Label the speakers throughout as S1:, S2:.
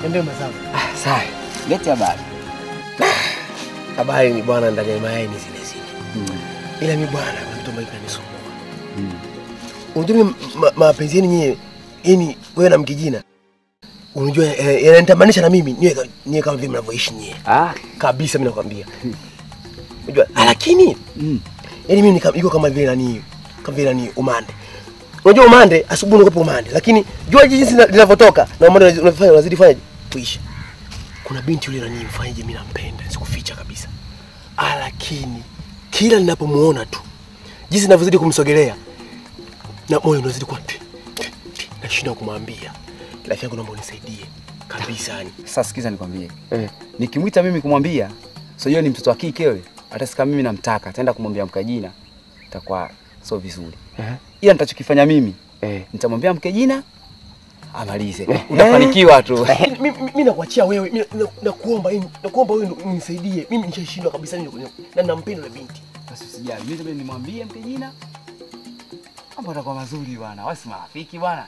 S1: Niambie mazao.
S2: Ah, sawa. Leti habari.
S1: Habari ni bwana, ndani ya mayai ni zile zile.
S2: Mm.
S1: Ila mi bwana, kuna kitu ambacho kinanisumbua.
S2: Mm.
S1: Unajua mimi ma- mapenzi yenu nyie, yani wewe na mkijina, unajua eh, yananitamanisha na mimi niwe ka- niwe kama vile mnavyoishi nyie
S2: Ah.
S1: kabisa, mimi nakwambia. Unajua, ah, lakini
S2: Mm.
S1: yani mimi nika- iko kama vile nani, kama vile nani umande. Unajua umande, asubuhi unakuwa umande, lakini jua jinsi lina- linavyotoka na umande unazi- unafanya unazidi fanya kuisha. Kuna binti yule nani mfanyaje, mimi nampenda, sikuficha kabisa. Ah, lakini kila ninapomuona tu jinsi ninavyozidi kumsogelea na moyo unazidi kuwa ti, ti, ti, nashindwa kumwambia rafiki yangu, naomba unisaidie kabisa yani.
S2: Sasa sikiza nikwambie.
S1: Eh.
S2: Nikimwita mimi kumwambia, so hiyo ni mtoto wa kike yule. Hata sika mimi namtaka, ataenda kumwambia mke jina. Itakuwa sio vizuri.
S1: Eh.
S2: Ila nitachokifanya mimi,
S1: Eh.
S2: nitamwambia mke jina amalize. Utafanikiwa tu.
S1: Lakini mi- mi- mi nakuachia wewe, mi na- nakuomba yani, nakuomba wewe ndo unisaidie. Mimi nishashindwa kabisa nini kwenye na nampenda yule binti.
S2: Basi usijali, mimi ndio nimwambie mke jina. Mambo yatakuwa mazuri bwana. Wasi marafiki bwana.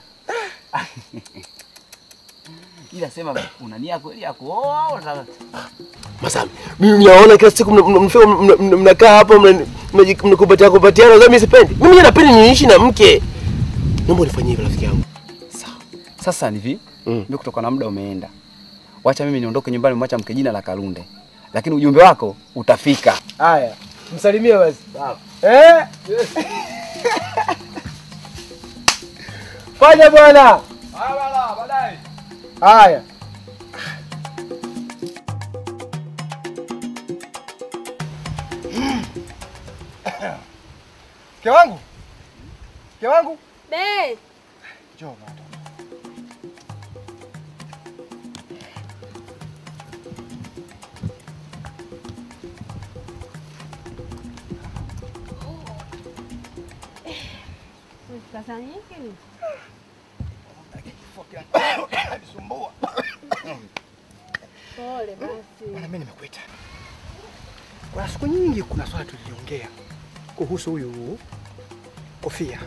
S2: Ila sema una nia kweli ya kuoa au unataka
S1: Masami, mimi naona kila siku mna- mna- mnafika mna- mna- mnakaa hapo mna- mnaji- mnakupatia kupatiana, sasa mimi sipendi. Mimi mwenyewe napenda niishi na mke. Naomba unifanyie hivyo rafiki yangu.
S2: Sawa. Sasa ni hivi,
S1: Mm.
S2: mimi kutoka na muda umeenda. Wacha mimi niondoke nyumbani mwacha mke jina la Kalunde. Lakini ujumbe wako utafika.
S1: Haya, msalimie basi. Eh? Fanya bwana. Haya. Mke wangu. Mke wangu.
S3: Be,
S1: Njoo bwana.
S3: kasanyike ni
S1: Nisumbua.
S3: pole basi.
S1: Bwana, mimi nimekuita. Kuna siku nyingi kuna swala tuliongea kuhusu huyu Kofia.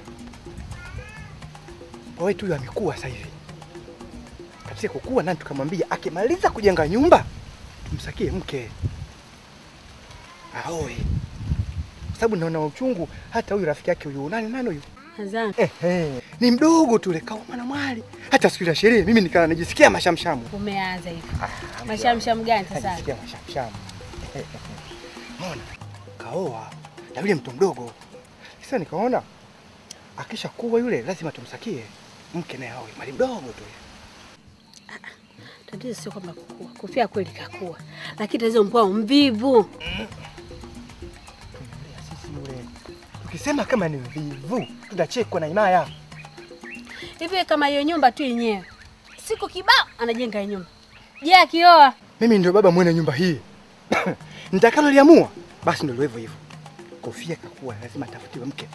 S1: Kwa wetu huyu amekuwa sasa hivi. Katika kukua nani tukamwambia akimaliza kujenga nyumba tumsakie mke. Aoe. Kwa sababu naona uchungu hata huyu rafiki yake huyu nani nani huyu?
S3: Hazan,
S1: Ehe. Ni mdogo tu ule kauma na mwali. Hata siku ya sherehe mimi nikaa najisikia mashamshamu.
S3: umeanza hivi. Mashamsham gani sasa?
S1: Najisikia mashamshamu. Unaona? Kaoa na yule mtu mdogo. Sasa nikaona akisha kuwa yule lazima tumsakie mke naye awe mali mdogo tu.
S3: Tatizo sio kwamba kukua. Kofia kweli kakua. Lakini tatizo mpao mvivu.
S1: Tunaambia sisi yule. Tukisema kama ni mvivu tutachekwa na Imaya.
S3: Hivi kama hiyo nyumba tu yenyewe. Siku kibao anajenga hiyo nyumba. Je, akioa?
S1: Mimi ndio baba mwenye nyumba hii. Nitakaloliamua basi ndio hivyo hivyo. Kofia kakuwa lazima atafutiwe mke.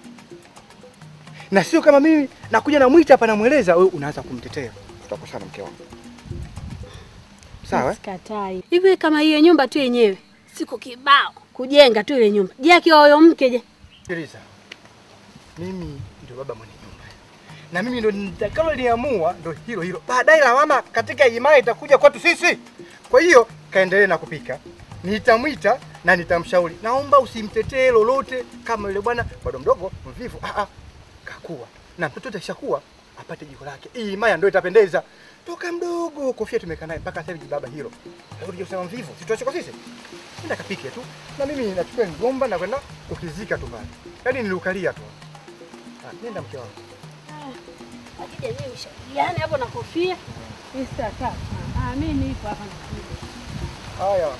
S1: Na sio kama mimi nakuja namwita hapa namweleza wewe unaanza kumtetea. Tutakosana mke wangu. Sawa? eh?
S3: Sikatai. Hivi kama hiyo nyumba tu yenyewe. Siku kibao kujenga tu ile nyumba. Je, akioa huyo mke je?
S1: Sikiliza. Mimi ndio baba mwenye nyumba. Na mimi ndio nitakaloliamua ndio hilo hilo. Baadaye lawama katika imani itakuja kwetu sisi. Kwa hiyo kaendelee na kupika. Nitamwita na nitamshauri. Naomba usimtetee lolote kama yule bwana bado mdogo mvivu. Ah ah. Kakua. Na mtoto atakishakuwa apate jiko lake. Hii imaya ndio itapendeza. Toka mdogo kofia tumekaa naye mpaka sasa hivi baba hilo. Leo ndio kusema mvivu. Sitoache kwa sisi. Nenda kapike tu. Na mimi nachukua mgomba na kwenda kukizika tu mbali. Yaani nilukalia tu. Ah, nenda mke wangu.
S3: Akija yeye ushauriane hapo na kofia. Mimi sitakaa. Ah, mimi nipo hapa na kofia.
S1: Haya.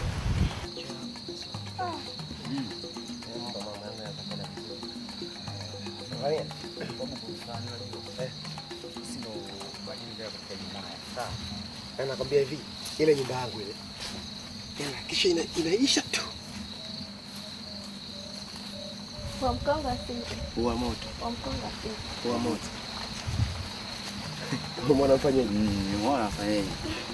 S1: Nakwambia hivi, ile nyumba yangu ile tena kisha ina, inaisha tu
S4: Wa mkonga sisi,
S1: uwa moto
S4: wa mkonga sisi.
S1: uwa moto mwana mfanye
S2: Nimeona afanyaje?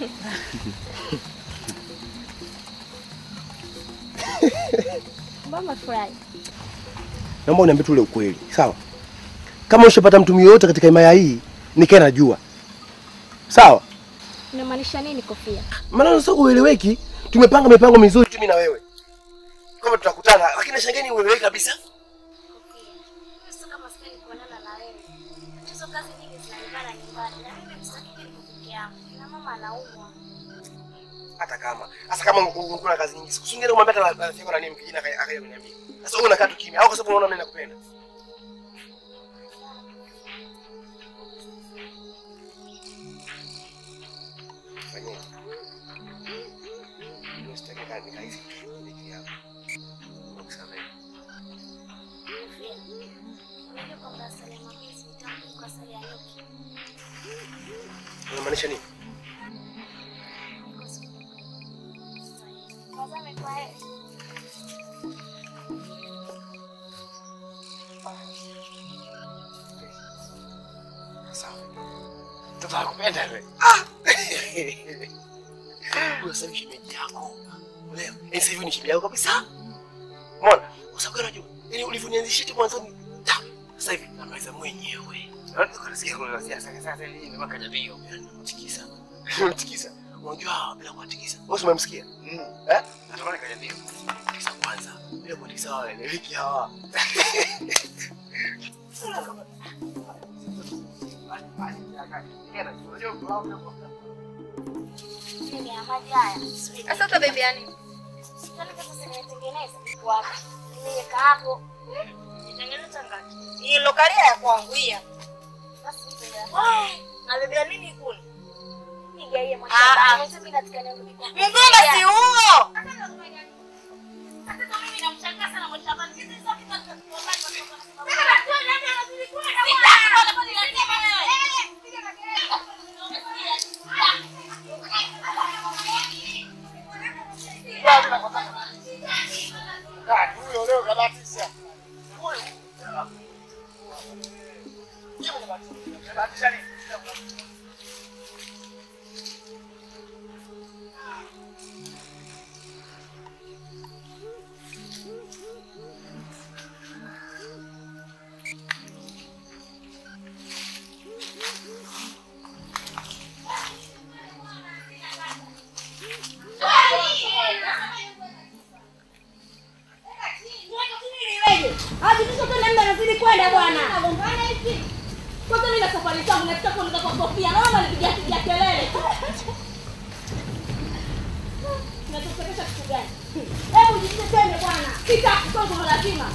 S4: Mbona furahi?
S1: naomba uniambie tu ule ukweli sawa kama ushapata mtu yoyote katika himaya hii nikae najua sawa
S4: Unamaanisha nini Kofia?
S5: Maana sasa ueleweki. Tumepanga mipango mizuri tu mimi na wewe. Kama tutakutana, lakini shangeni ueleweki kabisa.
S4: Sasa kama sitaki kuonana na wewe. Hizo kazi nyingi zinanibana nyumbani na mimi sitaki niko peke yangu. Na mama anaumwa.
S5: Hata kama. Sasa kama ungekuwa na kazi nyingi, sikusungeni kumwambia hata rafiki yako na nini mkijina akaja kuniambia. Sasa wewe unakaa tu kimya au kwa sababu unaona mimi nakupenda. Fanyeni. Mimi sitaki kazi nikahisi kitu kile hapo. Nakusamehe.
S4: Kofia. Unajua kwamba Salema mimi sitamki kwa sali ya Yoki.
S5: Unamaanisha nini?
S4: Tazame kwa heri.
S5: Sawa. Mtoto anakupenda wewe. Ah! Huyo sasa hivi shemeji yako. Leo, eh sasa hivi ni shemeji yako kabisa. Umeona? Kwa sababu unajua, yani ulivyonianzisha tu mwanzoni, ta, sasa hivi namaliza mwenyewe. Unasikia kuna sasa sasa sasa hivi ni makaja bio. Namtikisa. Namtikisa. Unajua bila kutikisa. Wewe umemsikia? Mm. Eh? Natamani kaja bio. Tikisa kwanza. Bila kutikisa wale ni wiki hawa.
S4: Mimi ya maji haya.
S6: Sasa utabebea nini?
S4: Yaani sasa simetengeneza kwa hapa. Nimeweka hapo. Nitengeneza ngapi?
S6: Hii lokalia ya kwangu hii hapa.
S4: Basi nitengeneza.
S6: Nabebea nini kule?
S4: Nigaie
S6: Ah, ah.
S4: mwashamba. Mwanzo mimi nataka nianze kwa.
S6: Mgomba si huo.
S4: Sasa mimi namshangaa sana mwashamba. Sisi sote tunataka
S7: nazidi kwenda bwana. Kwanza mimi na safari zangu nataka kuondoka kwa Sofia. Naomba nipigia pigia kelele. Nataka kitu gani? Hebu jitie twende bwana. Sitaki kwa lazima.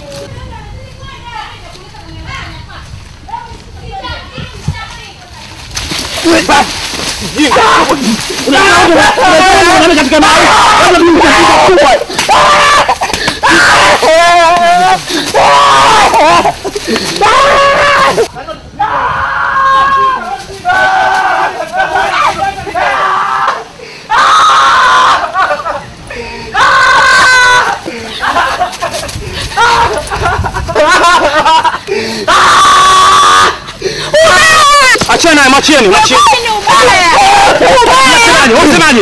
S5: Achana naye, mwachieni, mwachieni. Unasemaje? Unasemaje?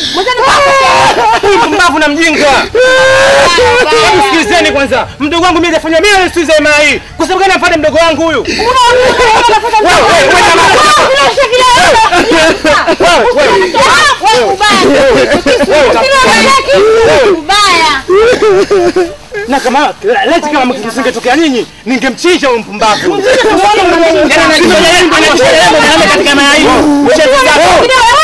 S5: Huyu Mpumbavu na mjinga. Hebu Sikilizeni kwanza. Mdogo wangu mimi hajafanya mimi nisikize mara hii. Kwa sababu gani amfuate mdogo wangu huyu? Wewe, wewe, wewe jamaa. Wewe, wewe. Na kama leti kama kisingetokea nyinyi, ningemchinja huyu mpumbavu. Yaani anajifanya yeye ndio anajifanya yeye ndio anaenda katika mara hii. Mchezo zako.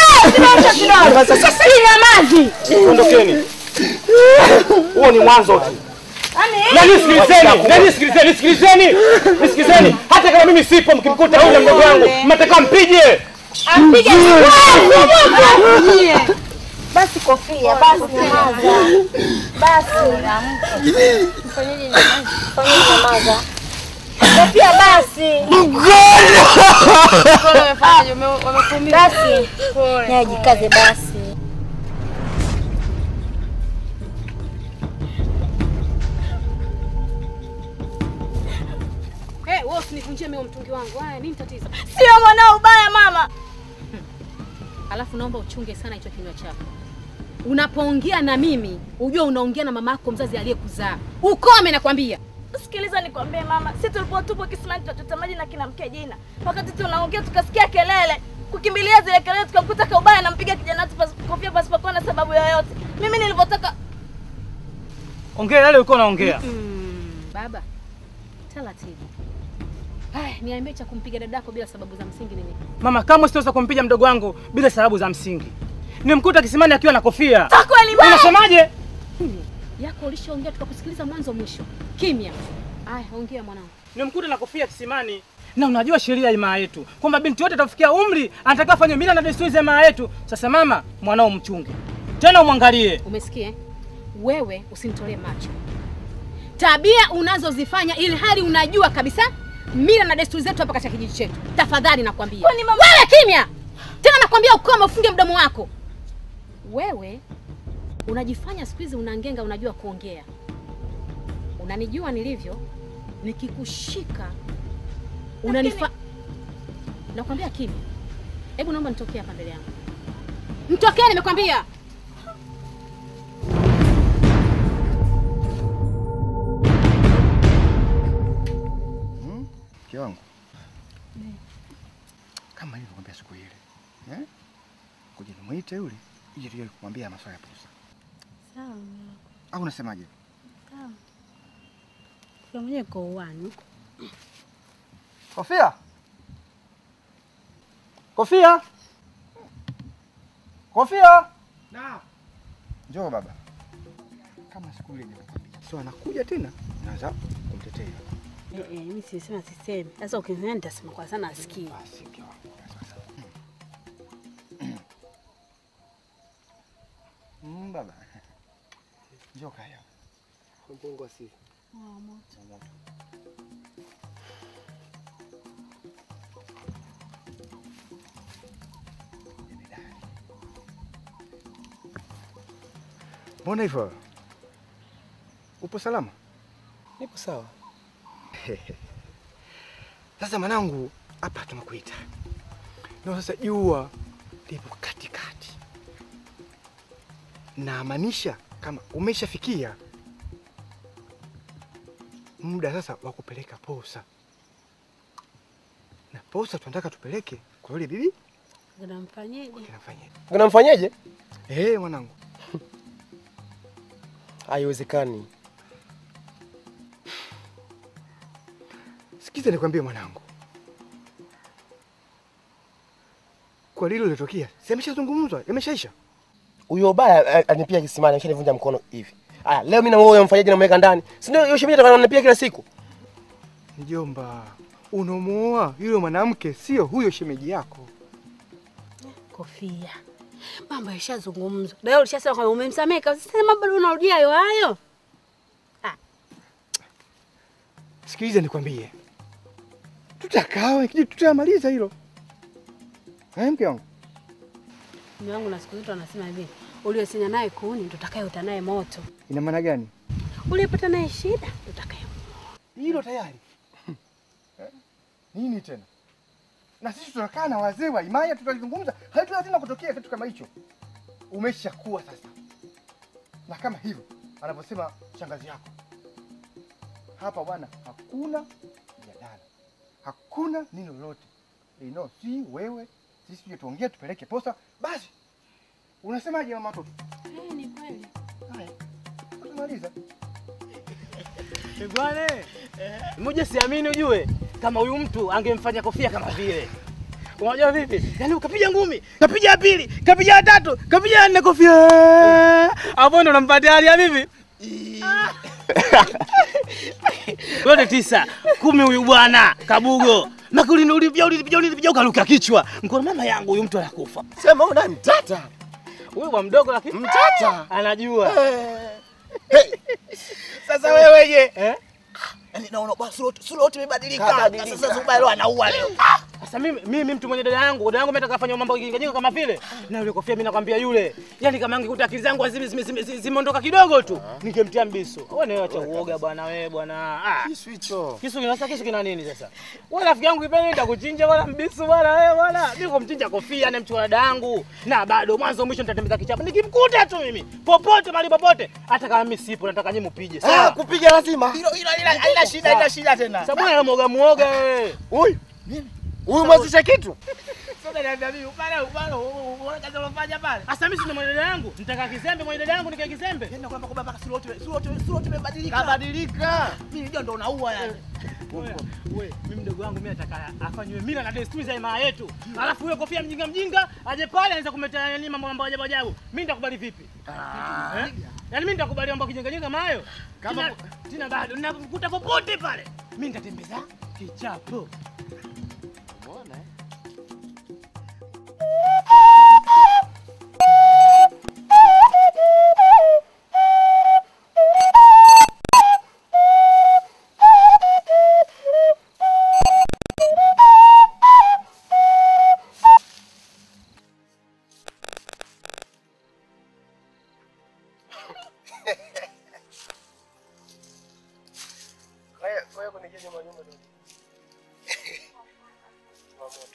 S5: Ondokeni. Huo ni mwanzo tu. Na nisikilizeni, na nisikilizeni, nisikilizeni, nisikilizeni. Hata kama mimi sipo, mkimkuta huyu na mdogo wangu, mnataka mpige.
S7: Basi Kofia, basi nyamaza. Basi. Fanyeje nyamaza? Fanyeje nyamaza? Kofia basi. Basi. Naye jikaze basi.
S3: Eh, wewe usinivunjie mimi mtungi wangu. Haya, nini tatizo?
S7: Sio mwanao ubaya mama.
S3: Alafu naomba uchunge sana hicho kinywa chako. Unapoongea na mimi, ujue unaongea na mama yako mzazi aliyekuzaa. Ukome nakwambia.
S7: Sikiliza nikwambie mama, sisi tulikuwa tupo kisimani tunachota maji na kina mke jina. Wakati tunaongea tukasikia kelele. kukimbilia zile kelele, tukamkuta kaubaya anampiga kijana wetu pas- kofia pasipokuwa na sababu yoyote. Mimi nilivyotoka
S1: Ongea yale ulikuwa unaongea.
S3: Mm, baba taratibu. Haya, niambie cha kumpiga dadako bila sababu za msingi nini?
S1: Mama, kama sitaweza kumpiga mdogo wangu bila sababu za msingi. Nimkuta kisimani akiwa na kofia.
S7: kweli baya.
S1: Unasemaje?
S3: Kimya. Yako ulishaongea tukakusikiliza mwanzo mwisho. Kimya. Aya, ongea mwanangu.
S1: Nimkuta na kofia kisimani. Na unajua sheria ya imaa yetu kwamba binti yote atafikia umri anatakiwa afanye mila na desturi za imaa yetu. Sasa mama, mwanao mchunge tena, umwangalie.
S3: Umesikia? eh? Wewe usinitolee macho. Tabia unazozifanya ili hali unajua kabisa mila na desturi zetu hapa katika kijiji chetu. Tafadhali nakwambia.
S7: Kwani mama-
S3: Wewe kimya. Tena nakwambia ukome ufunge mdomo wako. Wewe unajifanya siku hizi unangenga unajua kuongea. Unanijua nilivyo? Nikikushika unanifa Nakwambia kimya. Hebu naomba nitokee hapa mbele yangu. Mtokee nimekwambia.
S8: Mke wangu kama nilivyokuambia siku ile eh? kuja nimwite yule ili tuje kumwambia masuala ya posa,
S9: Sawa,
S8: au unasemaje?
S9: sawa. Kwa mwenyewe kwa uwani.
S1: Kofia, kofia, kofia.
S8: Njoo baba, kama siku ile nilivyokuambia, so anakuja tena, naanza kumtetea
S9: Eh, eh, mimi sisema sisemi. Sasa ukinisema nitasema kwa sana asikie.
S8: basi. Mke wangu sasa, mm, baba, njoo kaya
S5: Mpungu wa sifa.
S8: Mbona hivyo? Upo salama?
S5: Nipo sawa.
S8: Sasa mwanangu, hapa tumekuita na sasa jua lipo katikati, namaanisha kama umeshafikia muda sasa wa kupeleka posa, na posa tunataka tupeleke kwa yule bibi
S9: Unamfanyaje?
S8: kinafanya.
S5: Unamfanyaje?
S8: Eh, mwanangu,
S5: Haiwezekani.
S8: sikiza nikwambie mwanangu, kwa lilo lilotokea, si ameshazungumzwa, yameshaisha.
S5: Huyo baya anipia kisimani, ameshanivunja mkono hivi. Aya, leo mimi na wewe mfanyaje namweka ndani? Si ndio hiyo shemeji atakuwa ananipia kila siku?
S8: Mjomba, unamuoa yule mwanamke, sio huyo shemeji yako.
S9: Kofia. Mambo yashazungumzwa. Leo ulishasema kwamba umemsamehe kabisa. Sasa bado unarudia hayo hayo.
S8: Sikiliza nikwambie, tutakaa ikiji tutamaliza hilo. Eh, mke wangu,
S9: Mume wangu na siku zote anasema hivi, uliosenya naye kuni ndo utakayeota naye moto.
S8: ina maana gani
S9: Uliyepata naye shida ndo utakaye.
S8: hilo tayari? Eh, Nini tena? Na sisi tunakaa na wazee wa imaya, tutalizungumza, haitaweza tena kutokea kitu kama hicho. Umeshakuwa sasa, na kama hivyo anavyosema shangazi yako hapa, bwana, hakuna mjadala, hakuna nini lolote ino, si wewe sisi tuje tuongee, tupeleke posa, basi. Unasemaje mama watoto?
S9: Eh, ni kweli.
S8: Haya, tumaliza.
S1: Bwana, mmoja siamini ujue kama huyu mtu angemfanya kofia kama vile. Unajua vipi? Yaani ukapiga ngumi, kapiga ya pili, kapiga ya tatu, kapiga ya nne kofia. Hapo ndo unampatia hali ya vipi? Yote tisa, kumi huyu bwana Kabugo. Makuli ulivyo ulivyo ulivyo ukaruka kichwa. Mkono mama yangu huyu mtu anakufa.
S5: Sema huyu nani mtata?
S1: Huyu bwa mdogo lakini
S5: Mtata.
S1: anajua.
S5: Sasa wewe je?
S1: Eh?
S5: Yaani naona basi sura sura yote imebadilika.
S8: Kabadilika.
S5: Sasa Zuba leo anaua leo.
S1: Sasa mimi mimi mtu mwenye dada yangu, dada yangu mimi atakafanya mambo kijinga kama vile. Na yule kofia mimi nakwambia yule. Yaani kama angekuta akili zangu zime- zime- zime- zime- zimeondoka kidogo tu, ningemtia mbiso. Wewe ni acha uoga bwana wewe bwana. Ah.
S5: Kisu hicho.
S1: Kisu kina sasa kisu kina nini sasa? Wewe rafiki yangu kipenda nitakuchinja bwana mbiso bwana wewe bwana. Mimi kumchinja kofia na mchukua dada yangu. Na bado mwanzo mwisho nitatembeza kichapa. Nikimkuta tu mimi popote mahali popote hata kama mimi sipo nataka nyinyi mpige.
S5: Ah,
S1: Sawa?
S5: kupiga lazima. Hilo hilo haina shida, haina shida tena.
S1: Sababu ya muoga muoga wewe.
S5: Huyu. Mimi. Huyu mwazisha kitu.
S10: Sasa unaniambia mimi pale pale uone kazi unafanya pale. Sasa mimi sina mwenendo yangu. Nitaka kizembe mwenendo yangu nikae kizembe.
S5: Yaani nakwambia kwamba mpaka sura yote sura yote sura yote imebadilika.
S10: Kabadilika.
S5: Mimi ndio ndo unaua yani.
S10: Wewe, wewe, mimi mdogo wangu mimi nataka afanywe mila na desturi za jamaa yetu. Alafu huyo kofia mjinga mjinga aje pale anaweza kumletea nini mambo mambo ajabu ajabu. Mimi nitakubali vipi? Eh? Yaani mimi nitakubali mambo kijinga jinga kama hayo. Kama tena bado ninakukuta popote pale. Mimi nitatembeza kichapo.
S5: Umeona? Kwa hiyo kwa hiyo kunijia nyuma nyuma ndio. Changamoto.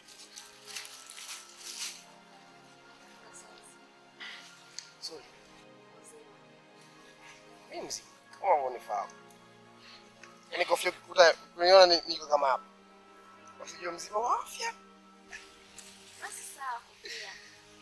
S5: Sorry. Mimi mzima. Kama unanifahamu. Yaani kofia ukikuta kuniona ni- niko kama hapa. Wasijua mzima wa afya.
S4: Basi sawa kofia.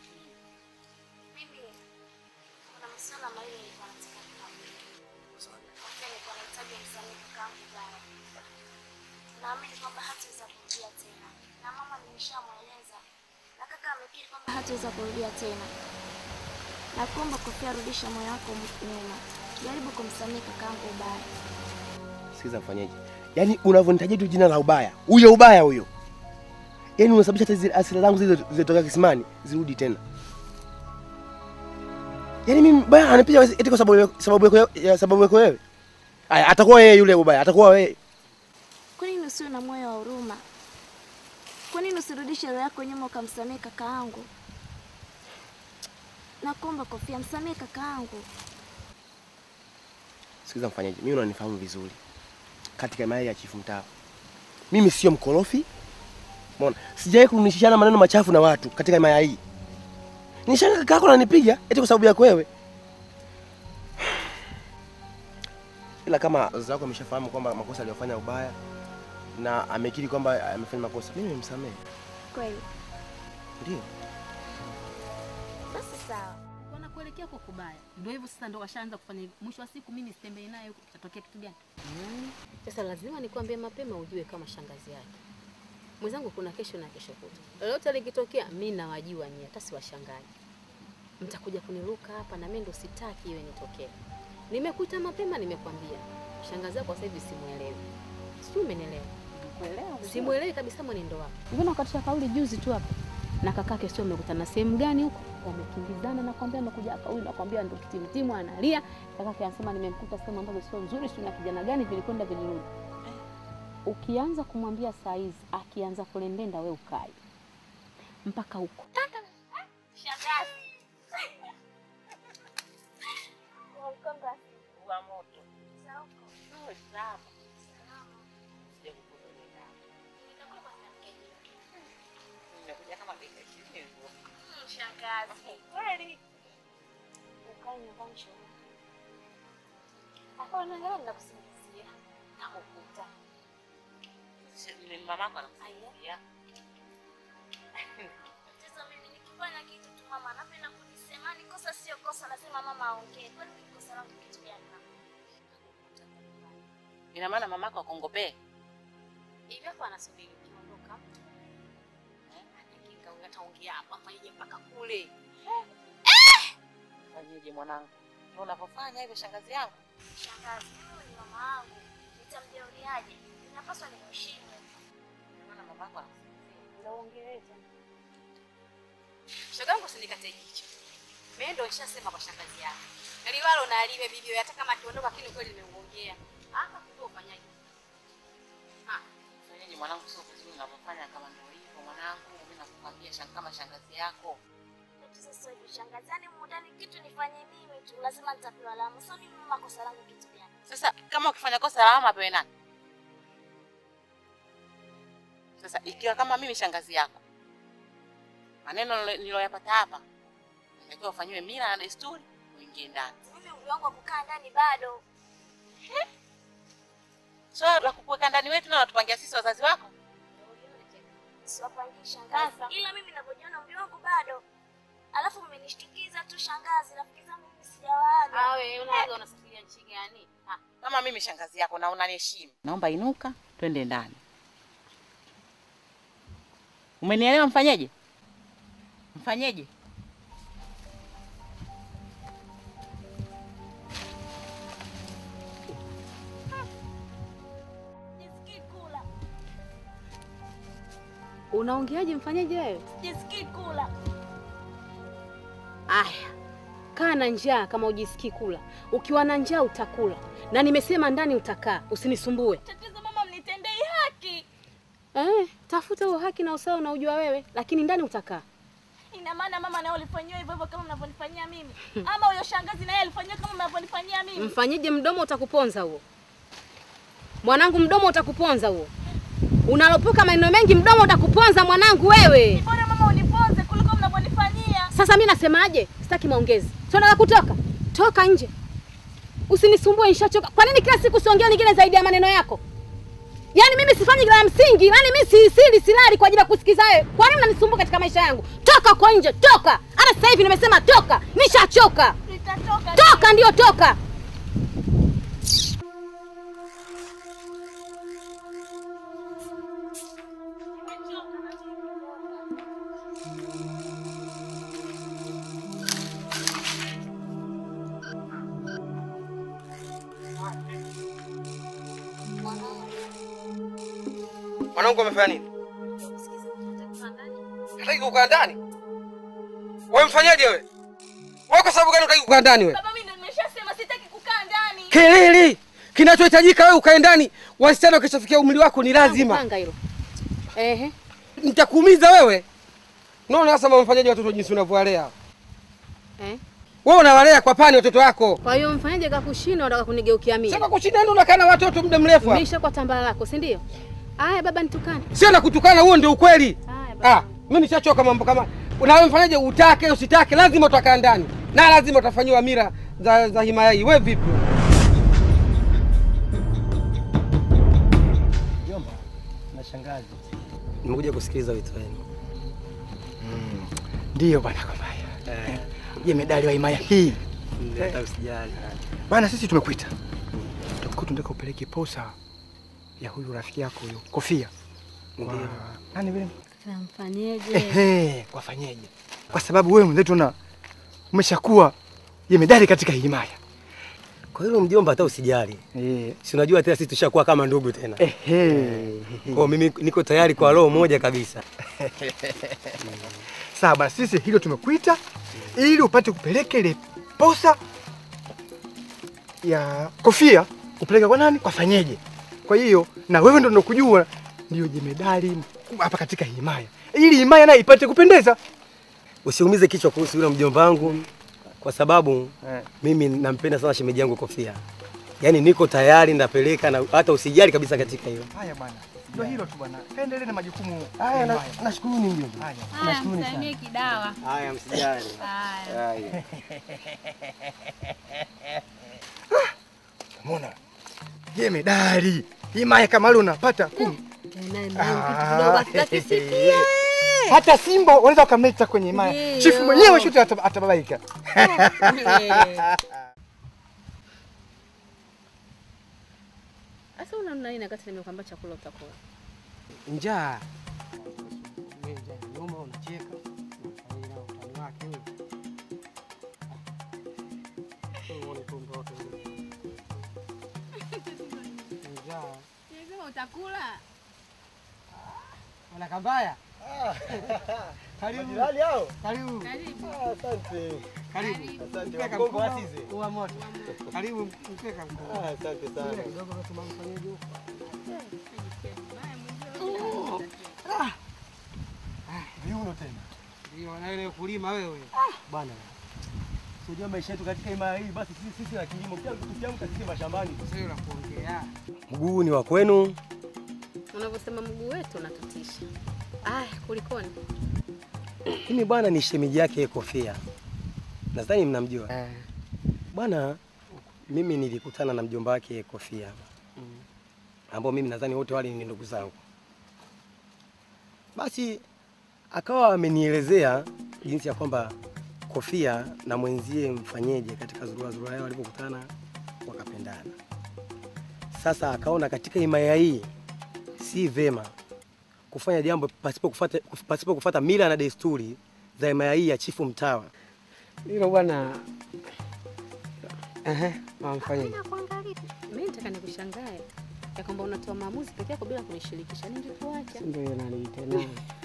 S4: Mimi kuna masuala mawili nilikuwa nataka kukwambia. Kofia nilikuwa nahitaji msamehe kakaangu Bara. Naamini kwamba hataweza kurudia tena. Na mama nimeshamweleza. Na kaka amekiri kwamba hataweza kurudia tena. Na kuomba Kofia, rudisha moyo wako nyuma. Jaribu kumsamehe kakaangu Bara.
S5: Sikiza mfanyaje? Yaani unavyonitajia tu jina la ubaya. Huyo ubaya huyo. Yaani unasababisha hata zile asira zangu zile zilizotoka kisimani zirudi tena. Yaani mimi baya anipiga eti kwa sababu ya- sababu yako ya sababu yako wewe. Aya, atakuwa yeye yule ubaya, atakuwa wewe.
S4: Kwa nini usiwe na moyo wa huruma? Kwa nini usirudishe roho yako nyuma ukamsamehe kakaangu? Nakuomba Kofia, msamehe kakaangu.
S5: Sikiza mfanyaje? Mimi unanifahamu vizuri. Katika mayai ya chifu mtaa. Mimi sio mkorofi. Umeona? Sijawahi kunishishana maneno machafu na watu katika mayai hii. Nishanga kaka yako ananipiga eti kwa sababu yako wewe. Ila kama wazazi wako ameshafahamu kwamba makosa aliyofanya ubaya na amekiri kwamba amefanya makosa, mimi nimemsamehe.
S4: Kweli.
S5: Ndio.
S4: Basi sawa.
S3: wanakuelekea kwa kubaya. Ndio hivyo sasa, ndo washaanza kufanya hivyo. Mwisho wa siku mimi sitembei naye huko, kitatokea kitu gani? Sasa lazima nikwambie mapema, ujue kama shangazi yake mwenzangu, kuna kesho na kesho kutwa, lolote likitokea, mi nawajua nyie, hata siwashangaji. Mtakuja kuniruka hapa, na mimi ndo sitaki iwe nitokee. Nimekuita mapema, nimekwambia shangazi yako sasa hivi simuelewi, sijui umenielewa? Simuelewi kabisa mwenendo wako. Mbona ukatisha kauli juzi tu hapa na kakake, sio mmekutana sehemu gani huko, wamekimbizana, nakwambia amekuja kauli, nakwambia ndo kitimtimu analia. Kakake anasema nimemkuta sehemu ambazo sio nzuri, sio na kijana gani, vilikwenda vilirudi. Ukianza kumwambia saa hizi, akianza kulembenda, we ukai mpaka huko.
S4: Shangazi. Mkonga.
S6: Wa moto.
S4: Za huko.
S6: Oh, sawa.
S4: Salama.
S6: Sija kukueleza.
S4: Nitakuwa kwa mkeji.
S6: Nimekuja kama dakika ishirini hivyo.
S4: Mm, Shangazi. Kweli. Ukae nyumbani shule. Hapo unaangalia ninakusingizia. Nakukuta.
S6: Si- ni Mamako anakusaidia.
S4: Tatizo mimi nikifanya kitu tu mama anapenda kunisema ni kosa sio kosa, lazima mama aongee. Kwani ni kosa langu kitu gani mama?
S6: Ina maana mamako akongopee.
S3: Hivi hapo anasubiri ukiondoka, anakinga huyu ataongea hapa, afanyeje mpaka kule.
S6: Fanyeje mwanangu? Ndio unavyofanya hivyo shangazi yangu.
S4: Shangazi, huyu ni mama wangu. Nitamjeuriaje? Ninapaswa nimheshimu.
S6: Ina maana mamako anakusaidia.
S3: Ndio ongeleza. Shogangu usinikate jicho. Mimi ndo nishasema kwa shangazi yako. Liwalo na aliwe bibi hata kama akiondoka lakini kweli nimeongea. Hapa kujua ufanyaje. Ah,
S6: Fanyeje mwanangu, sio vizuri unavyofanya kama ndio hivyo mwanangu. Mimi nakukwambia shang kama shangazi yako.
S4: Tatizo sio hivyo shangazi. Yaani mudani kitu nifanye mimi tu, lazima nitapewa lawama. Sio mimi mama kosa langu kitu gani?
S6: Sasa kama ukifanya kosa lawama apewe nani? Sasa ikiwa kama mimi shangazi yako, maneno nilo- niloyapata hapa, natakiwa ufanyiwe mila na desturi, uingie ndani.
S4: Mimi umri wangu wa kukaa ndani bado.
S6: So la kukuweka ndani wetu na unatupangia sisi wazazi wako?
S4: siwapangii shangazi, ila mimi ninavyojiona umri wangu bado. Alafu mmenishtukiza tu shangazi, rafiki zangu mimi sijawaaga.
S6: Awe unaaga unasafiria nchi gani? Ah, Kama mimi shangazi yako na unaniheshimu, naomba inuka, twende ndani. Umenielewa? Mfanyeje? Mfanyeje?
S4: Sijisikii kula,
S3: Unaongeaje? Mfanyeje wewe?
S4: sijisikii kula.
S3: Aya, kaa na njaa kama ujisikii kula. Ukiwa na njaa utakula, na nimesema ndani utakaa, usinisumbue.
S4: Tatizo mama, mnitendei haki.
S3: Eh, tafuta huo haki na usawa unaojua wewe, lakini ndani utakaa.
S4: Ina maana mama naye ulifanyiwa hivyo hivyo kama mnavyonifanyia mimi, ama huyo shangazi naye alifanyiwa kama mnavyonifanyia mimi?
S3: Mfanyeje? Mdomo utakuponza huo, mwanangu, mdomo utakuponza huo. Unalopoka maneno mengi, mdomo utakuponza mwanangu wewe.
S4: Bora mama uniponze kuliko mnavyonifanyia.
S3: Sasa mi nasemaje? Sitaki maongezi. Sio nataka kutoka, toka nje, usinisumbue, nishachoka. Kwa nini kila siku siongea nyingine zaidi ya maneno yako? Yaani mimi sifanyi la msingi, yaani mimi si sili silali kwa ajili ya kusikiza wewe. Kwa nini unanisumbua katika maisha yangu? Toka kwa nje, toka. Hata sasa hivi nimesema toka, nishachoka.
S4: Nitatoka.
S3: Toka ndio toka.
S5: Mwanangu amefanya nini? Hataki kukaa ndani. Wewe mfanyaje wewe? Wewe kwa sababu gani unataka kukaa ndani wewe?
S4: Baba, mimi ndio nimeshasema sitaki kukaa ndani.
S5: Kelele. Kinachohitajika wewe ukae ndani. Wasichana wakishafikia umri wako ni lazima.
S3: Panga hilo. Ehe.
S5: Nitakuumiza wewe. Unaona sasa mama mfanyaje watoto jinsi unavyowalea.
S3: Eh.
S5: Wewe unawalea kwa pani watoto wako.
S3: Kwa hiyo mfanyaje kakushinda unataka kunigeukia mimi?
S5: Sasa kushinda ndio unakaa na watoto muda mrefu. hapa.
S3: Umeisha kwa tambala lako, si ndio? Aya baba nitukane.
S5: Sio na kutukana, huo ndio ukweli.
S3: Haya baba.
S5: Ah, mimi nishachoka mambo kama unawe mfanyaje, utake usitake, lazima utakaa ndani na lazima utafanyiwa mira za, za himaya hii. Wewe vipi?
S11: Jomba na shangazi,
S5: Nimekuja kusikiliza wito wenu.
S8: Ndiyo bwana Kambaya. Eh. Je, medali wa himaya hii
S5: Hata usijali.
S8: bwana, sisi tumekuita tulikuwa tunataka upeleke posa ya huyu rafiki yako huyu Kofia. Kwa...
S5: Ndio.
S8: Nani vile?
S9: Tamfanyeje?
S8: Ehe, kwa fanyeje? Kwa sababu wewe mwenzetu na umeshakuwa jemedari katika hii himaya.
S11: kwa hilo mjomba, hata usijali.
S8: Eh.
S11: Si unajua tena sisi tushakuwa kama ndugu tena.
S8: Ehe.
S11: Kwa mimi niko tayari kwa roho moja kabisa.
S8: Sawa basi, sisi hilo tumekuita ili upate kupeleka ile posa ya Kofia upeleka kwa nani? Kwa fanyeje. Kwa hiyo na wewe ndo unakujua ndio jemedari mkubwa hapa katika hii himaya, ili himaya nayo ipate kupendeza.
S11: Usiumize kichwa kuhusu yule mjomba wangu kwa sababu
S8: Eh.
S11: mimi nampenda sana shemeji yangu Kofia. Yaani niko tayari napeleka na hata usijali kabisa katika hilo.
S8: Haya bwana, ndio hilo tu bwana, kaendelee na majukumu
S11: Haya,
S8: ya
S11: na-
S8: himaya.
S11: nashukuru ni mjomba.
S8: Haya.
S11: Nashukuru sana.
S9: Msalimie kidawa.
S11: Haya, msijali.
S9: Haya.
S11: Haya.
S8: Umeona? Jemedari himaya kama leo unapata kumi.
S9: Naye
S8: Ah,
S9: kidogo akitakisikia.
S8: Hata Simba wanaweza wakamleta kwenye himaya.
S9: Ndio.
S8: Chifu mwenyewe shote ata- atababaika.
S3: Sasa una nini wakati nimekwambia chakula utakula?
S5: Njaa. Wewe njaa nyuma unacheka. Unafanya na utani wake wewe. Wewe uone tu mtoto wewe. Njaa.
S9: Lazima utakula.
S5: Wana kambaya. Karibu.
S8: Majirani hao.
S5: Karibu.
S9: Karibu.
S8: Asante.
S5: Karibu.
S8: Asante.
S5: Mpeka
S8: Wakongo
S5: mkubwa,
S8: wasize.
S5: Uwa moto. Karibu mpeka mkubwa.
S8: Ah, Asante sana.
S5: Subiri kidogo basi mama fanyeje huko.
S8: Viuno tena.
S5: Ndio na ile kulima wewe.
S11: Bwana. Sijua maisha yetu katika himaya hii basi sisi sisi la kilimo kila kitu tukiamka sisi mashambani.
S5: Sio la kuongea.
S11: Mguu ni wa kwenu.
S3: Unavyosema mguu wetu unatutisha. Aya, kulikoni?
S11: Mimi bwana ni shemeji yake Kofia. Nadhani mnamjua. Bwana mimi nilikutana na mjomba wake Kofia. Ambao mimi nadhani wote wale ni ndugu zangu. Basi akawa amenielezea jinsi ya kwamba Kofia na mwenzie mfanyeje katika zurura zurura yao walipokutana wakapendana. Sasa akaona katika himaya hii si vema kufanya jambo pasipo kufuata, pasipo kufuata mila na desturi za himaya hii ya chifu mtawa.
S9: Hilo bwana. Ehe, wamfanyaje?
S3: Mimi nataka nikushangae ya kwamba unatoa maamuzi peke yako bila kunishirikisha. Ningekuacha.
S9: Ndio hiyo nani tena.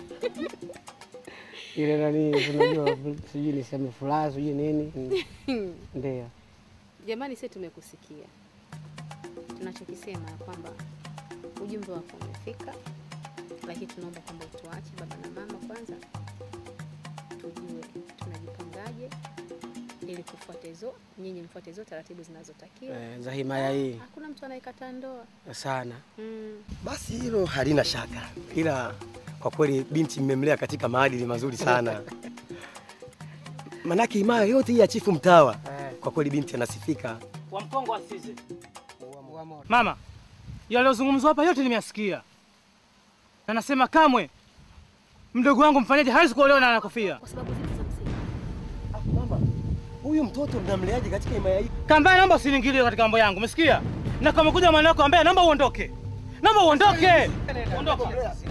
S9: Ile nani unajua sijui niseme furaha sijui nini. Ndio.
S3: Jamani, sisi tumekusikia. Tunachokisema ya kwamba ujumbe wako umefika, lakini tunaomba kwamba utuache baba na mama kwanza, tujue tunajipangaje ili kufuata hizo, nyinyi mfuate hizo taratibu zinazotakiwa.
S11: Eh, za himaya hii
S3: Hakuna mtu anayekataa ndoa.
S11: sana.
S3: Mm.
S11: Basi hilo halina shaka, ila kwa kweli binti mmemlea katika maadili mazuri sana. Manake himaya yote hii ya chifu mtawa, kwa kweli binti anasifika.
S10: wa mkongo wa Size. Mama, yaliyozungumzwa hapa yote nimeyasikia, na nasema kamwe mdogo wangu mfanyaji hawezi kuolewa na Kofia.
S11: Huyu mtoto mnamleaje katika himaya hii?
S10: Kambaya, naomba usiniingilie katika mambo yangu, umesikia? Na kama kuja mwana wako ambaye, naomba uondoke, naomba uondoke, ondoka.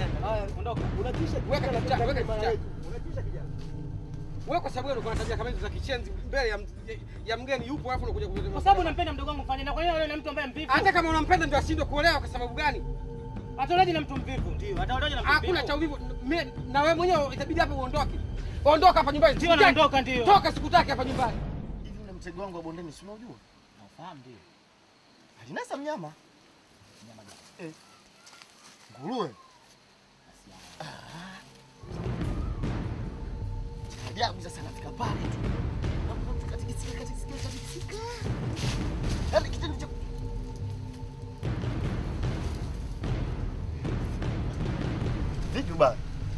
S12: Wewe kwa sababu unakuwa na tabia kama hizo za kichenzi mbele ya, ya mgeni yupo hapo unakuja kuleta
S10: Kwa sababu nampenda mdogo wangu mfanyaji, na kwa nini aolewe na mtu ambaye mvivu?
S12: Hata kama unampenda ndio ashindwe kuolewa kwa sababu gani?
S10: Ataolewaje na mtu mvivu? Ndio, ataolewaje na mtu mvivu?
S12: Hakuna cha uvivu. Me- Na wewe mwenyewe itabidi hapo uondoke. Ondoka hapa nyumbani.
S10: Ndio,
S12: Sikutaki.
S10: naondoka, ndio.
S12: Toka sikutaki hapa nyumbani.
S5: Hivi ule mtego wangu wa bondeni si unaujua? Naufahamu ndio. Alinasa mnyama. Mnyama gani? Eh. Nguruwe. Ah. Cha Ajabu sasa nafika pale tu. Naona mtu katikisika katikisika katikisika. Yaani kitendo cha Vipi bwana?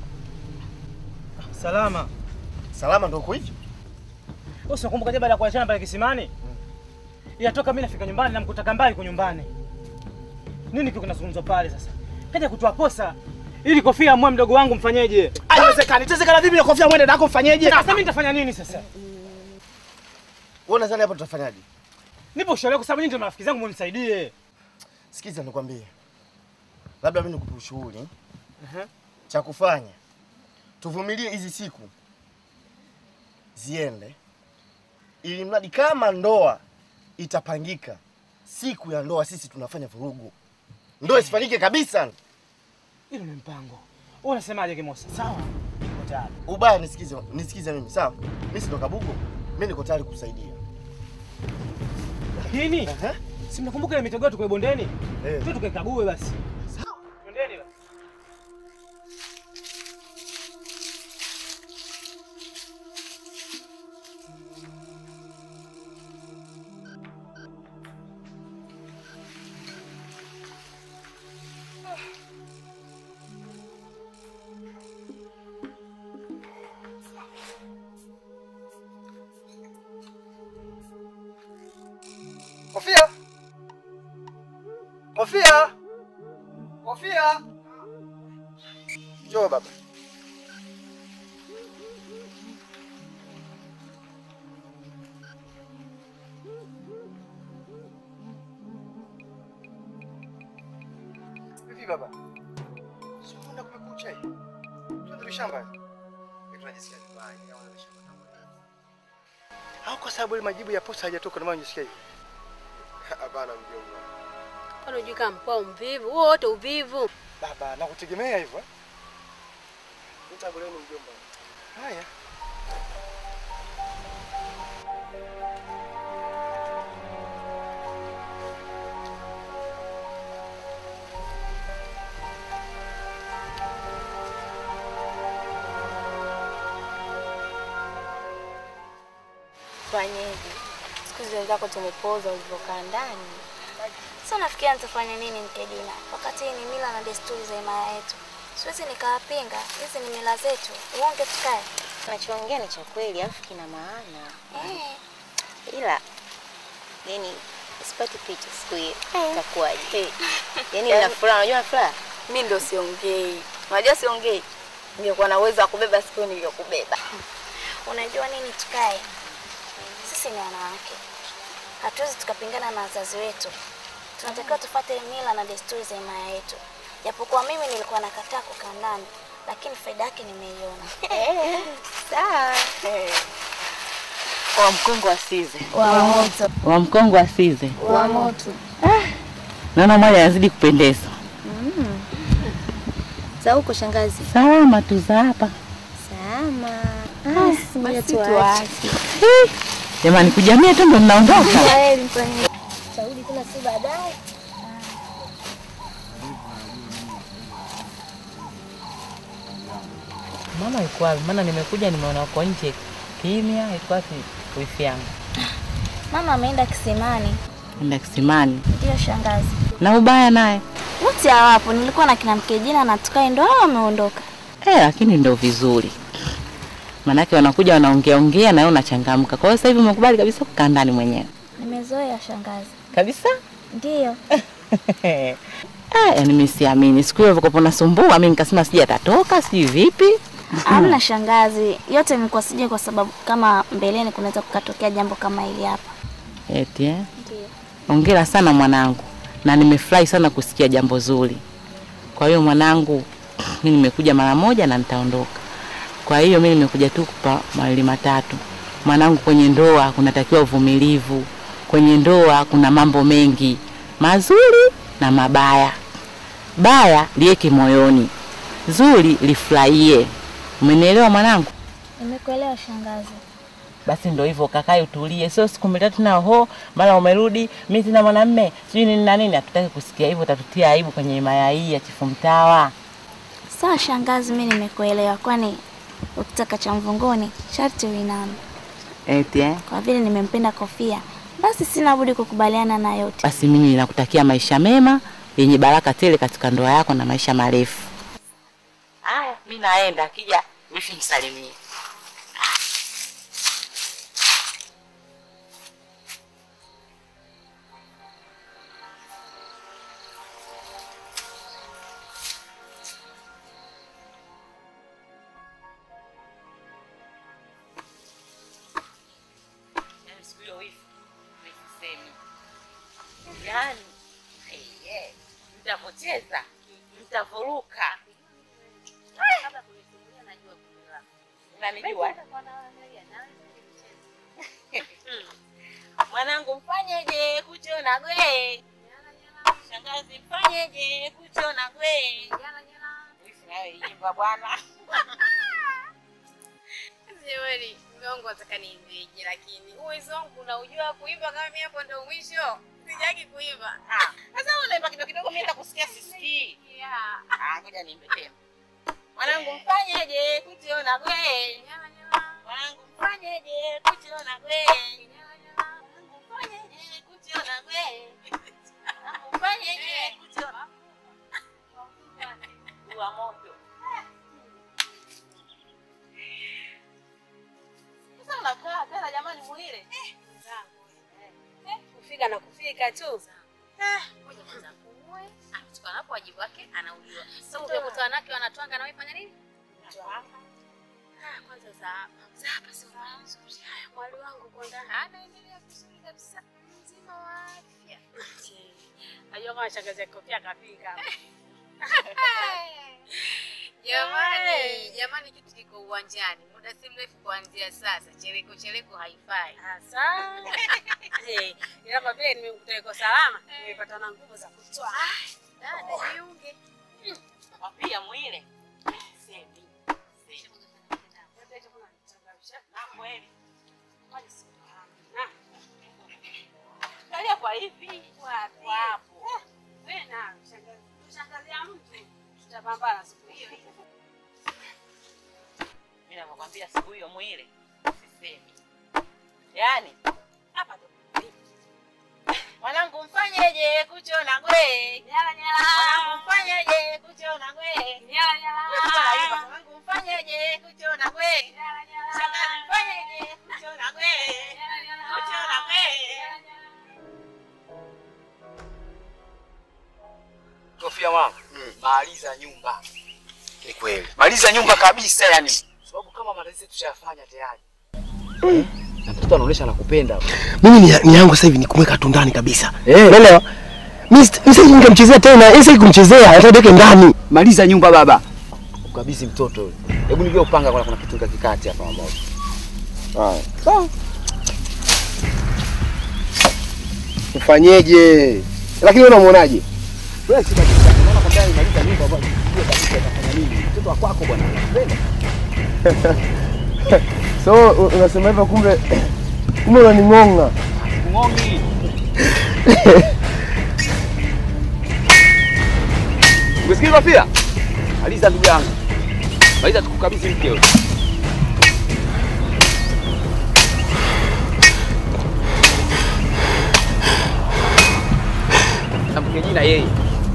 S10: Salama.
S5: Salama ndio uko hivyo?
S10: Wewe unakumbuka je baada ya kuachana pale kisimani? Yatoka mimi nafika nyumbani namkuta Kambaya yuko nyumbani. Nini kiko kinazungumzwa pale sasa? Kaja kutoa posa ili Kofia amue mdogo wangu mfanyeje?
S5: Haiwezekani. Itawezekana vipi na Kofia mwende nako mfanyeje?
S10: Sasa mimi nitafanya nini sasa?
S5: Wewe unadhani hapa tutafanyaje?
S10: Nipo ushauri kwa sababu nyinyi ndio marafiki zangu mnisaidie.
S5: Sikiza nikwambie. Labda mimi nikupe ushauri. Cha kufanya. Tuvumilie hizi siku ziende, ili mradi kama ndoa itapangika, siku ya ndoa sisi tunafanya vurugu, ndoa isifanyike kabisa.
S10: Hilo ni mpango. Wewe unasemaje Kimosa? Sawa. Niko tayari.
S5: Ubaya nisikize, nisikize mimi sawa. Mimi si ndo Kabugo, mimi niko tayari kusaidia.
S10: Lakini si mnakumbuka ile mitego yetu kwa bondeni?
S5: Eh.
S10: Tu tukaikague basi. Sawa. Twendeni basi.
S1: Kofia! Kofia! Kofia! Njoo baba. Vipi baba? Si unaenda kumekucha hii? Tuende shambani. Tunajisikia vibaya kama unashamba au kwa sababu ile majibu ya posta hajatoka ndio maana unajisikia hivi? Hapana mjomba.
S9: Kwani hujui kama mkwao mvivu? Huo wote uvivu.
S1: Baba, nakutegemea hivyo. eh? Nitaguleni mjomba. Haya.
S4: Fanyeje? Siku hizi wenzako tumepoza ulivyokaa ndani. Sasa nafikiria nitafanya nini mke Dina, wakati hii ni mila na desturi za himaya yetu. Siwezi nikawapinga, hizi ni mila zetu. Uonge tukae.
S13: Unachoongea ni cha kweli, alafu kina maana.
S4: Eh.
S13: Ila yani sipati picha siku hiyo
S4: Eh.
S13: itakuwaje? Yani
S4: Yaani-
S13: na furaha, unajua na furaha?
S4: Mi ndo siongei. Unajua siongei.
S13: Ningekuwa na uwezo wa kubeba siku hiyo ningekubeba.
S4: Unajua nini, tukae sisi ni wanawake, hatuwezi tukapingana na wazazi wetu. Tunatakiwa tufuate mila na desturi za himaya yetu. Japokuwa mimi nilikuwa nakataa kukaa ndani, lakini faida yake nimeiona.
S13: Sawa.
S6: Wa mkongo asize.
S13: Wa moto.
S6: Wa mkongo asize.
S13: Wa moto.
S6: Naona mwali anazidi kupendeza.
S13: Mm. Za huko shangazi.
S6: Salama tu za hapa.
S13: Salama.
S6: Basi,
S13: Ngoja
S6: basi
S13: tuache.
S6: Hii, Jamani kujamia tu ndo mnaondoka.
S13: Kweli mfanyie. Tarudi tena si baadaye.
S6: Mama yuko wapi? Maana nimekuja nimeona uko nje kimya. Iko wapi wifi yangu?
S4: Mama ameenda kisimani.
S6: Enda kisimani.
S4: Ndio shangazi.
S6: Na ubaya naye.
S4: Wote hawapo, nilikuwa na kina Mkejina na tukae, ndo hao wameondoka.
S6: Eh, lakini ndo vizuri. Manake wanakuja wanaongea ongea na wewe unachangamka. Kwa hiyo sasa hivi umekubali kabisa kukaa ndani mwenyewe.
S4: Nimezoea shangazi.
S6: Kabisa?
S4: Ndiyo.
S6: Ah, yani mimi siamini. Siku hiyo ulivyokuwa unasumbua mimi nikasema sija atatoka, sijui vipi.
S4: Hamna shangazi, yote imekuwa sije kwa sababu kama mbeleni kunaweza kukatokea jambo kama hili hapa.
S6: Eti eh?
S4: Ndiyo.
S6: Hongera sana mwanangu, na nimefurahi sana kusikia jambo zuri. Kwa hiyo mwanangu, mimi nimekuja mara moja na nitaondoka. Kwa hiyo mimi nimekuja tu kupa mawili matatu. Mwanangu, kwenye ndoa kunatakiwa uvumilivu. Kwenye ndoa kuna mambo mengi mazuri na mabaya. Baya liweke moyoni, zuri lifurahie. Umenielewa mwanangu?
S4: Nimekuelewa shangazi.
S6: Basi ndo hivyo, kakae utulie, sio siku mbili tatu na ho mara umerudi, mimi sina mwanamume sijui nini na nini. Hatutaki kusikia hivyo, utatutia aibu kwenye himaya hii ya chifu mtawa.
S4: Sawa shangazi, mimi nimekuelewa, kwani ukitaka cha mvunguni sharti uiname.
S6: Eti eh?
S4: Kwa vile nimempenda Kofia, basi sina budi kukubaliana na yote.
S6: Basi mimi nakutakia maisha mema yenye baraka tele katika ndoa yako na maisha marefu. Haya, mimi naenda, akija wifi msalimie. Yaani siku hiyo wifi nisisemi. Yaani eh, eh, mtavocheza, mtavoruka. Unanijua? Mwanangu mfanyeje kuchona gwe? Shangazi mfanyeje kuchona gwe? Wifi nawe imba bwana.
S3: Jamani, mume wangu nataka niimbeje, lakini uwezo wangu unaujua kuimba kama mimi hapo ndo mwisho. Sijaki kuimba.
S6: Sasa unaimba kidogo kidogo, mimi nitakusikia sisikii.
S3: Yeah.
S6: Ah, ngoja niimbe tena. Mwanangu mfanyeje kuchona gwe? Mwanangu mfanyeje kuchona gwe? Mwanangu mfanyeje kuchona gwe? Mwanangu mfanyeje kuchona Wa moto. Sasa unakaa tena jamani muile.
S3: Kufika na kufika tu. Eh, ngoja kwanza apumue. Anachukua hapo wajibu wake anauliwa. Sasa ukikuta wanawake wanatwanga na wewe fanya nini? Ah, kwanza za hapa. Za hapa sio nzuri. Haya, mwali wangu kwanza anaendelea vizuri kabisa. Mzima wa afya. Najua kama shangazi yako pia kafika. Jamani, jamani, kitu kiko uwanjani. Muda si mrefu kuanzia sasa, chereko chereko haifai. Hasa Eh, ila kwa vile nimekuta iko salama, nimepata na nguvu za kutoa. Dada, jiunge.
S6: Wapia mwile. Semi. Na kweli. Kalia kwa hivi.
S3: Wapi?
S6: Wapo.
S3: Wewe na shangazi, shangazi ya mtu tutapambana siku hiyo hiyo.
S6: Mimi nakwambia siku hiyo mwile. Sisemi. Yaani hapa ndo Mwanangu mfanyeje kuchona gwe?
S3: Nyala nyala.
S6: Mwanangu mfanyeje kuchona gwe?
S3: Nyala nyala.
S6: Mwanangu mfanyeje kuchona gwe?
S3: Nyala nyala.
S6: Shangazi mfanyeje kuchona gwe? Kuchona gwe?
S2: Kofia mama, maliza nyumba.
S5: Ni kweli.
S2: Maliza nyumba kabisa yani. Sababu kama malezi tushayafanya tayari. Eh? Na mtoto anaonyesha anakupenda.
S5: Mimi ni, ni yangu sasa hivi ni kumweka tu ndani kabisa.
S2: Eh.
S5: Unaelewa? Mimi sita- mimi sitaki nikamchezea tena. Yeye sitaki kumchezea, nataka niweke ndani.
S2: Maliza nyumba baba. Ukabidhi mtoto yule. Hebu nijue upanga kuna kuna kitu kakikati hapa mmoja. Haya. Sawa.
S5: Ufanyeje? Lakini wewe unamuonaje?
S2: Wewe si kabisa. Unaona kwamba maliza nyumba bwana. Sijui kabisa atafanya nini. Mtoto wa kwako bwana. Anakupenda.
S5: So u- unasema hivyo kumbe kumbe unaning'onga.
S2: Ngongi. Umesikia pia? Maliza ndugu yangu. Maliza tukukabidhi mke wewe. Na mke jina yeye.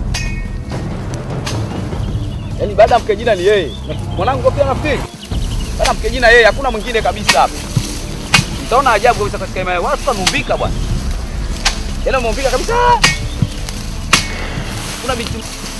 S2: Yaani baada ya mke jina ni yeye. Mwanangu pia nafikiri. Baada ya mke jina yeye hakuna mwingine kabisa hapa. Mtaona ajabu kabisa katika imani. Watu wanumbika bwana. Yaani wameumbika kabisa. Kuna binti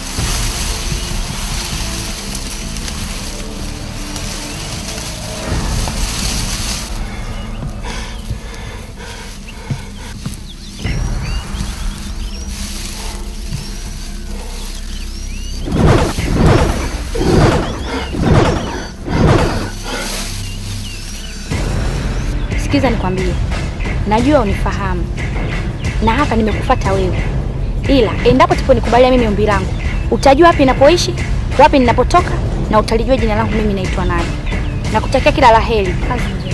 S14: Sikiza nikwambie, najua unifahamu na hapa nimekufuata wewe, ila endapo tuponikubalia mimi ombi langu, utajua wapi ninapoishi, wapi ninapotoka, na utalijua jina langu mimi naitwa nani. Nakutakia kila la heri, kazi njema.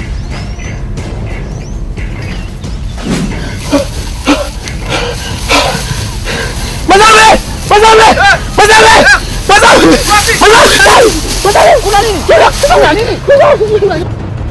S5: Mazame! Mazame! Mazame! Mazame! Mazame! Mazame! Kuna nini? Kuna nini? Kuna nini?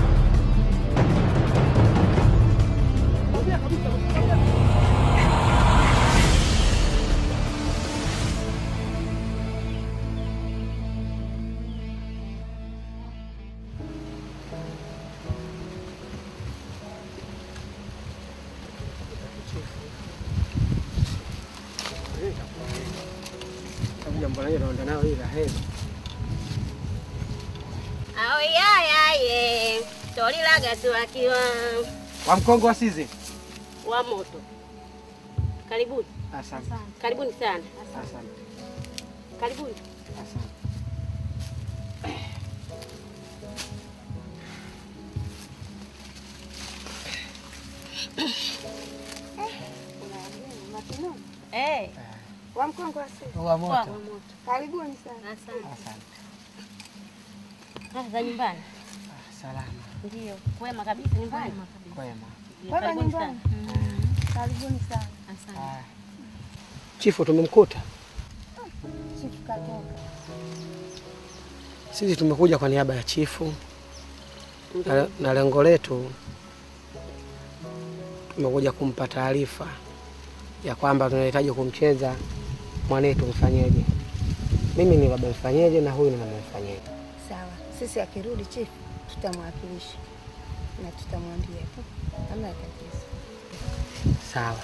S11: Jambo lenyewe naenda nao hii la heri.
S9: Aoyayaye tolilaga tuwakiwa
S11: Wa mkongo wa sizi.
S9: wa moto. Karibuni,
S11: Asante.
S9: karibuni sana,
S11: Asante.
S9: karibuni.
S11: Asante.
S9: Eh, wa mkongo wa sisi.
S11: Wa moto.
S9: Wa moto. Karibuni sana. Asante.
S11: Asante.
S9: Ah, za nyumbani.
S11: Salama.
S9: Ndio, kwema kabisa nyumbani.
S11: Kwema.
S9: Ndio, Karibuni sana. Karibuni sana. Asante.
S11: Chifu tumemkuta.
S9: Chifu katoka.
S11: Sisi tumekuja kwa niaba ya chifu na, na lengo letu tumekuja kumpa taarifa ya kwamba tunahitaji kumcheza mwanetu Mfanyeje. Mimi ni baba Mfanyeje na huyu ni mama Mfanyeje.
S15: Sawa, sisi akirudi chifu tutamwakilisha na tutamwambia tu, hamna tatizo.
S11: Sawa,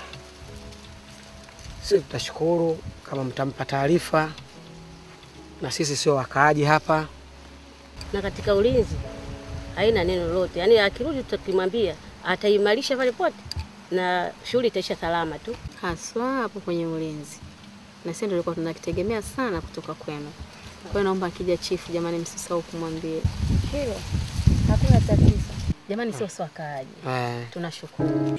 S11: sisi tutashukuru kama mtampa taarifa, na sisi sio wakaaji hapa.
S9: Na katika ulinzi haina neno lolote, yaani akirudi tutakimwambia ataimarisha pale pote na shughuli itaisha salama tu.
S3: haswa hapo kwenye ulinzi, na sisi ndio tulikuwa tunakitegemea sana kutoka kwenu. Kwa hiyo naomba akija chifu, jamani, msisahau kumwambia
S15: hilo. Hakuna tatizo.
S9: Jamani, sio sio wakaaji,
S11: Eh.
S9: tunashukuru.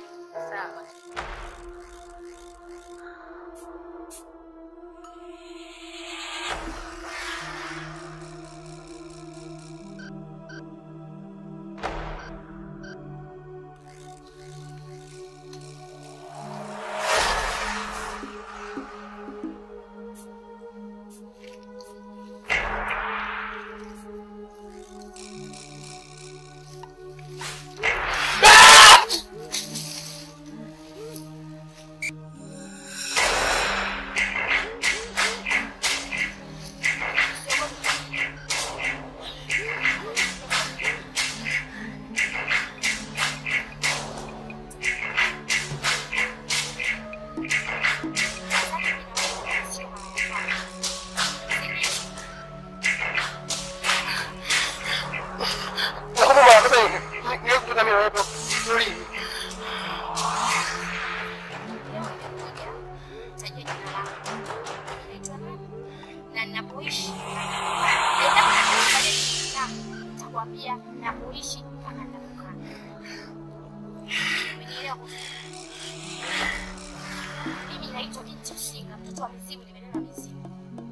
S4: anaitwa binti Usinga, mtoto wa mizimu, nimenena mizimu.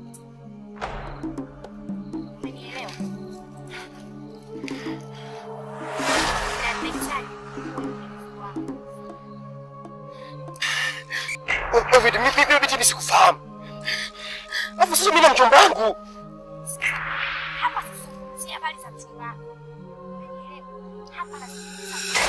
S4: Umenielewa? Na nimehitaji
S5: David, mimi mimi binti nisikufahamu. Alafu sasa mimi na mchumba wangu.
S4: hapa sizungumzia habari za mchumba wako. Umenielewa? Hapa nazungumza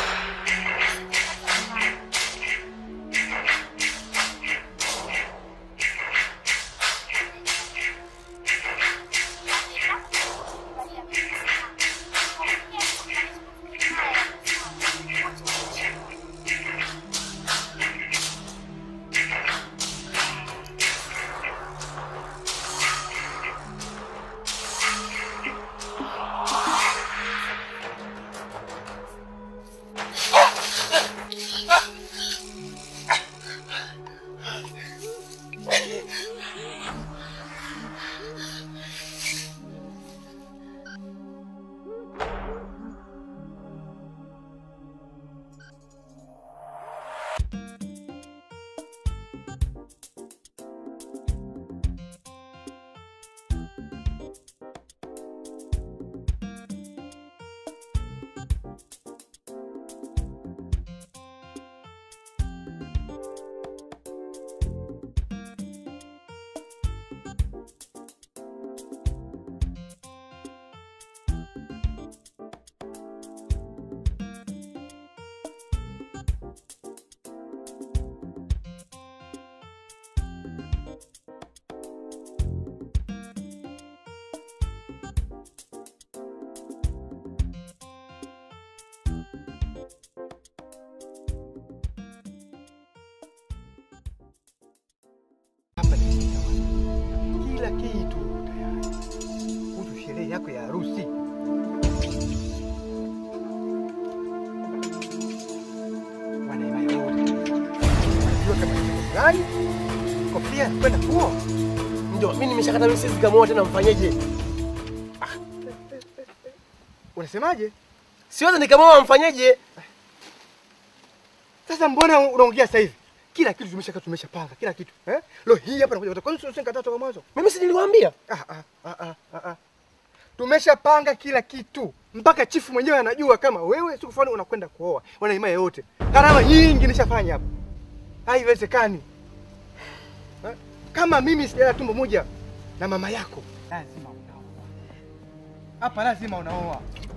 S1: Hapa nimefika wapi? Kila kitu tayari kuhusu sherehe yako ya harusi. Wanaimaya wote najua kama ni jambo gani, kofia kwenda kuoa.
S5: Ndio, mimi nimeshakata mimi siwezi kumuoa tena mfanyeje?
S1: Unasemaje?
S5: Siwezi nikamuoa mfanyeje?
S1: Sasa mbona unaongea sasa hivi? Kila kitu tumesha tumeshapanga kila kitu eh? Leo hii hapa nakuja kwa nini usinikataa toka mwanzo?
S5: Mimi si niliwaambia?
S1: Ah ah ah ah ah. ah. Tumeshapanga kila kitu mpaka chifu mwenyewe anajua kama wewe siku fulani unakwenda kuoa. Wana imani yote. Gharama nyingi nishafanya hapa. Haiwezekani. Eh? Kama mimi sijala tumbo moja na mama yako, lazima unaoa. Hapa lazima unaoa.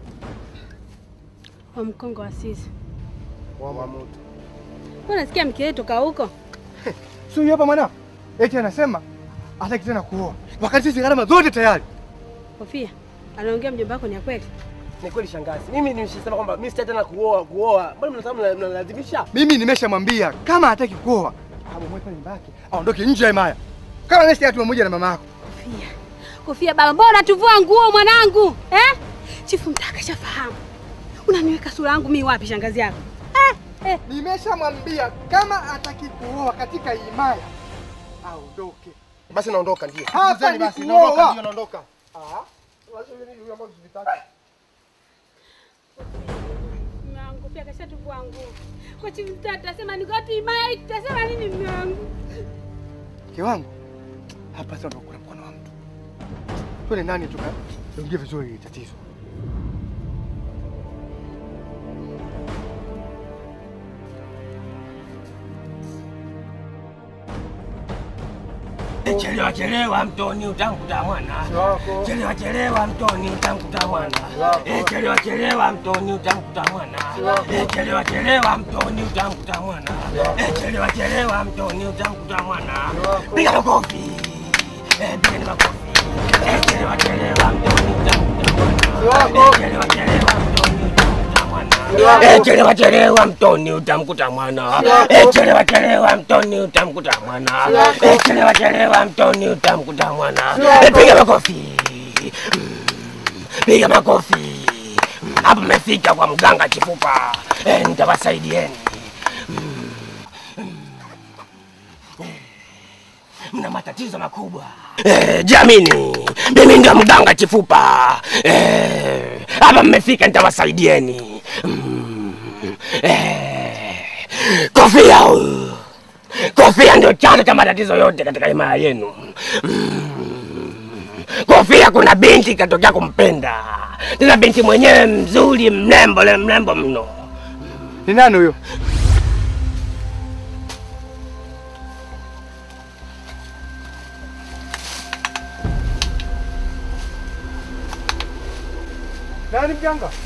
S3: Wa mkongo wa sisi.
S1: Wa moto.
S3: Kwa nasikia mke wetu toka huko.
S1: Si huyu hapa mwana? Eti anasema hataki tena kuoa. Wakati sisi gharama zote tayari.
S3: Kofia, anaongea mjomba wako ni ya kweli?
S5: Ni kweli shangazi. Mimi nimeshasema kwamba mimi sitaki tena kuoa kuoa. Mbona mnataka mna- mnalazimisha?
S1: Mimi nimeshamwambia kama hataki kuoa, abomoe pale nyumba yake, aondoke nje ya himaya. Kama nesi atu pamoja na mama yako.
S3: Kofia. Kofia baba, mbona unatuvua nguo mwanangu? Eh? Chifu mtaka shafahamu. Unaniweka sura yangu mimi wapi shangazi yako? Eh? Eh.
S1: Nimeshamwambia kama hataki kuoa katika himaya, aondoke.
S5: Basi naondoka ndio.
S1: Hapa ni
S5: basi
S1: kuoa.
S5: naondoka ndio naondoka.
S1: Ah. Lazima nini ambao tusitaki.
S3: Mume wangu pia kashatuvua nguo. Kwa chifu mtaka tutasema ni watu imai, tutasema nini mume wangu?
S1: Mke wangu, hapa sasa ndo kuna mkono wa mtu. Twende ndani tuka ongee vizuri hili tatizo.
S5: Chelewa chelewa mtoni utamkuta mwana. Chelewa chelewa mtoni utamkuta mwana. Eh, chelewa chelewa mtoni utamkuta mwana. Eh, chelewa chelewa mtoni utamkuta mwana. Eh, chelewa chelewa mtoni utamkuta mwana. Piga makofi. Eh, piga ni makofi. Eh, chelewa chelewa mtoni utamkuta mwana. Eh, chelewa chelewa mtoni utamkuta mwana. Eh, chelewa chelewa mtoni utamkuta mwana. Eh, chelewa chelewa mtoni utamkuta mwana. Eh, chelewa chelewa mtoni utamkuta mwana. Eh, piga makofi. Mm, Piga makofi. Mm, Hapa mmefika kwa mganga Chifupa. Eh, nitawasaidieni. Mm, mm, eh, Mna matatizo makubwa. Eh, jamini, mimi ndio mganga Chifupa. Eh, hapa mmefika nitawasaidieni. Mm, eh, kofia huyu Kofia ndio chanzo cha matatizo yote katika himaya yenu. Mm. Kofia kuna binti katokea kumpenda, tena binti mwenyewe mzuri, mrembo, le mrembo mno.
S8: Ni nani huyo? Nani mjanga?